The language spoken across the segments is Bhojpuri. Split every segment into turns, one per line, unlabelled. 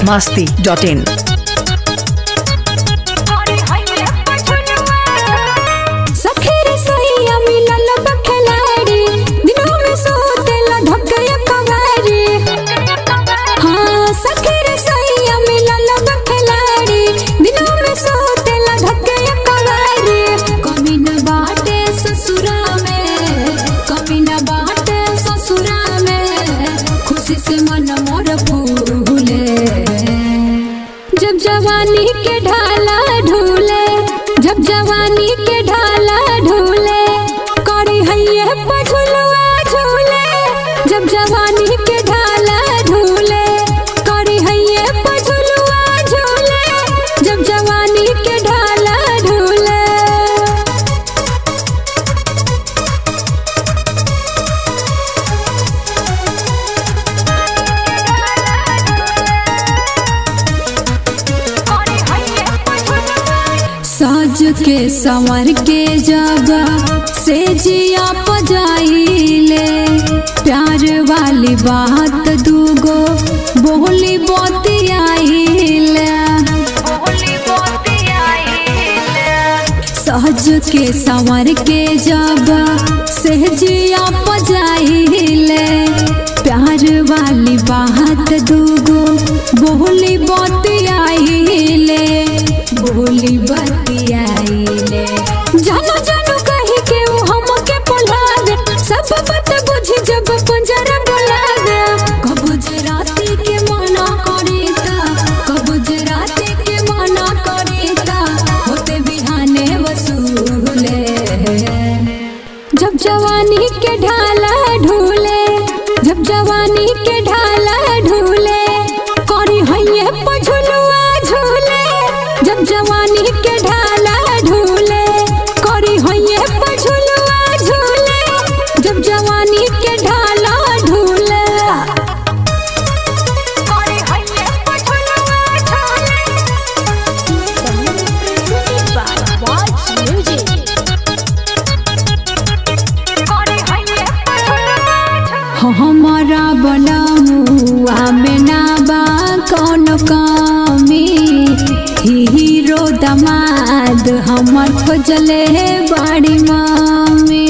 masti dot in.
सखीर सैया मिलल बखलाड़ी दिनों में सोतेला धकया कवारी हाँ सखीर सैया मिलल बखलाड़ी दिनों में सोतेला धकया कवारी कमी न बाटे ससुरा में कमी न बाटे ससुरा में खुशी से मन मोर फूले जब जवानी के ढाला ढूले जब जवानी के ढाला ढूले करी हैये पझुलुआ झूले जब जवानी के ढाला ढूले करी हैये पझुलुआ झूले जब जवानी के ढाला ढूले साज के संवर के जब से जिया पजाइले प्यार वाली बात दूगो बोली बोतियाइले सहज के संवर के जब से जिया पजाइले प्यार वाली बात दूगो बोली बतियाइले बोली बतियाइले जानो जानो कही के वो हमके बुलावे सब बात बुझी जब पंजरा बुलावे कब राती के मना करीता कब राती के मना करीता होते बिहाने वसूले जब जवानी के ढाला ढूले जब जवानी के ढाला ढूले करी हैये पझुलुआ झूले जब जवानी के ढाला ढूले करी हैये पझुलुआ झूले जब जवानी के ढाला ढूले हमारा बनमुआ में ना बा कौन कमी हीरो दमाद हमर खोजले बड़ी मम्मी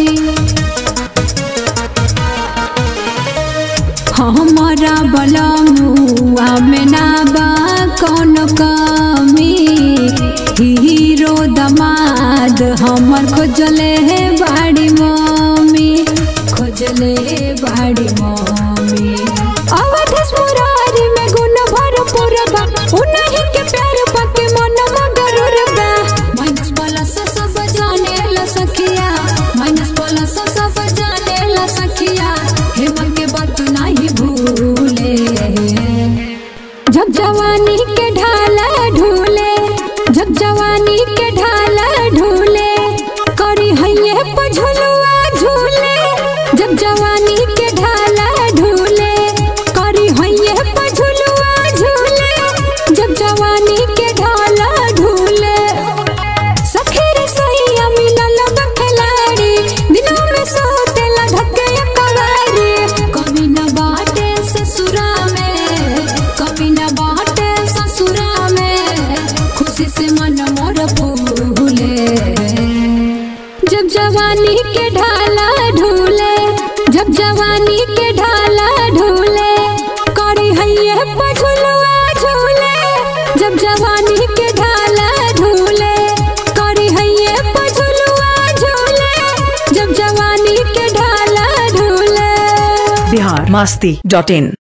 हमारा बनमुआ में ना बा कौन कमी हीरो दमाद हमर खोजले बड़ी मम्मी खोजले बड़ी मम्मी अवधेश मुरारी में गुण भरपूर बा उन्हीं के प्यार पके मन मगरूर बा माइनस प्लस सब जाने ला सखिया माइनस प्लस सब जाने ला सखिया हेमंत के बात नहीं भूले जब जवानी के ढाला ढूले जब जवानी के ढाला ढूले करी हैये पझुलुआ झूले जब जवानी के ढाला ढूले करी हैये पझुलुआ झूले जब जवानी के ढाला ढूले सखीर सैया मिलल बखलाड़ी दिनों में सोतेला धकया कवारी कभी न बाटे ससुरा में कभी न बाटे ससुरा में खुशी से मन मोर फूले जब जवानी के ढाला ढूले जब जवानी के ढाला ढूले करी हैये पझुलुआ झूले जब जवानी के ढाला ढूले करी हैये पझुलुआ झूले जब जवानी के ढाला ढूले
Bihar masti dot in.